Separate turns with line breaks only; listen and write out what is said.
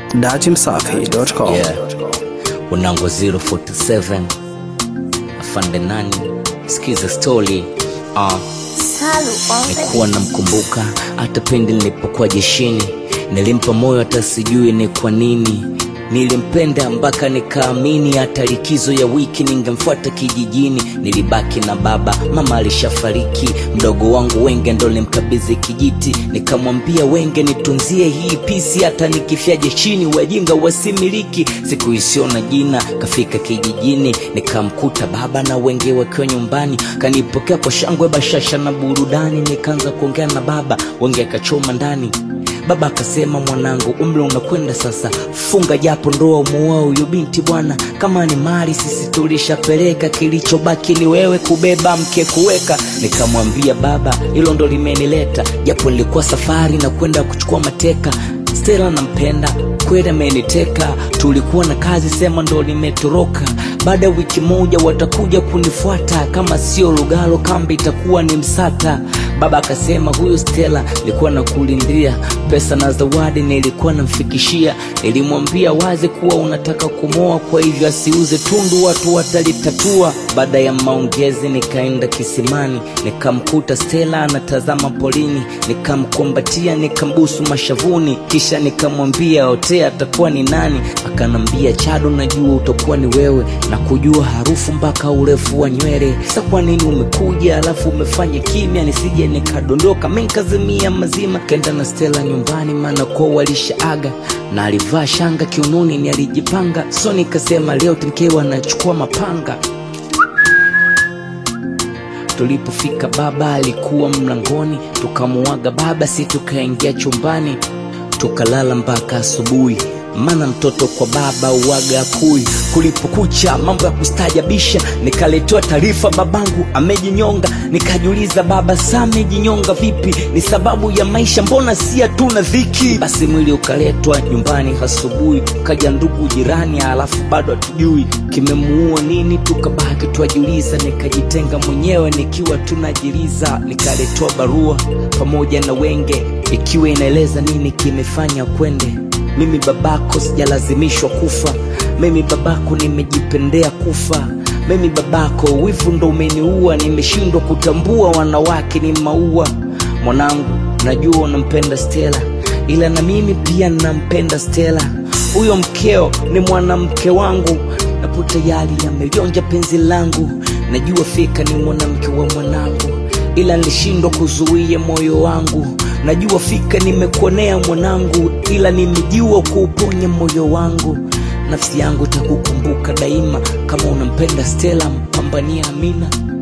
datimsafi.com.
Yeah. Unango 047 afande nani sikiza story uh, nikuwa namkumbuka hata pindi nilipokuwa jeshini nilimpa moyo hata sijui ni kwa nini nilimpenda mpaka nikaamini hata likizo ya wiki ningemfuata kijijini nilibaki na baba mama alishafariki mdogo wangu wenge ndo limkabidhi kijiti nikamwambia wenge nitunzie hii pisi hata nikifia jeshini wajinga wasimiliki siku isiyo na jina kafika kijijini nikamkuta baba na wenge wakiwa nyumbani kanipokea kwa shangwe bashasha na burudani nikaanza kuongea na baba wenge akachoma ndani baba akasema mwanangu umri unakwenda sasa funga japo ndoa umuoa huyu binti bwana kama ni mali sisi tulishapeleka kilichobaki ni wewe kubeba mke kuweka nikamwambia baba hilo ndo limenileta japo nilikuwa safari na kwenda kuchukua mateka stela nampenda kweli ameniteka tulikuwa na kazi sema ndo nimetoroka baada ya wiki moja watakuja kunifuata kama sio lugalo kambi itakuwa ni msata baba akasema huyu stela nilikuwa nakulindia pesa na zawadi nilikuwa namfikishia nilimwambia wazi kuwa unataka kumoa kwa hivyo asiuze tundu watu watalitatua baada ya maongezi nikaenda kisimani nikamkuta stela anatazama polini nikamkumbatia nikambusu mashavuni kisha nikamwambia otea atakuwa ni nani akanambia chado najua utakuwa ni wewe na kujua harufu mpaka urefu wa nywele sa kwa nini umekuja alafu umefanya kimya nisije nikadondoka menkazimia mazima kenda na stela nyumbani maana kwa walishaaga na alivaa shanga kiunoni ni alijipanga so nikasema leo mkewe anachukua mapanga tulipofika baba alikuwa mlangoni tukamuaga baba si tukaingia chumbani tukalala mpaka asubuhi maana mtoto kwa baba uwaga kui kulipokucha mambo ya kustajabisha nikaletewa taarifa babangu amejinyonga nikajiuliza baba saa amejinyonga vipi ni sababu ya maisha mbona si hatuna dhiki basi mwili ukaletwa nyumbani asubuhi ukaja ndugu jirani alafu bado hatujui kimemuua nini tukabaki twajiuliza nikajitenga mwenyewe nikiwa tunajiliza nikaletewa barua pamoja na wenge ikiwa inaeleza nini kimefanya kwende mimi babako sijalazimishwa kufa mimi babako nimejipendea kufa mimi babako wivu ndo umeniua nimeshindwa kutambua wanawake ni maua mwanangu najua unampenda stela ila na mimi pia nampenda stela huyo mkeo ni mwanamke wangu napo tayari amelionja penzi langu najua fika ni mwanamke wa mwanangu ila nilishindwa kuzuia moyo wangu najua fika nimekuonea mwanangu ila nimejua kuuponya moyo wangu nafsi yangu takukumbuka daima kama unampenda stela mpambania amina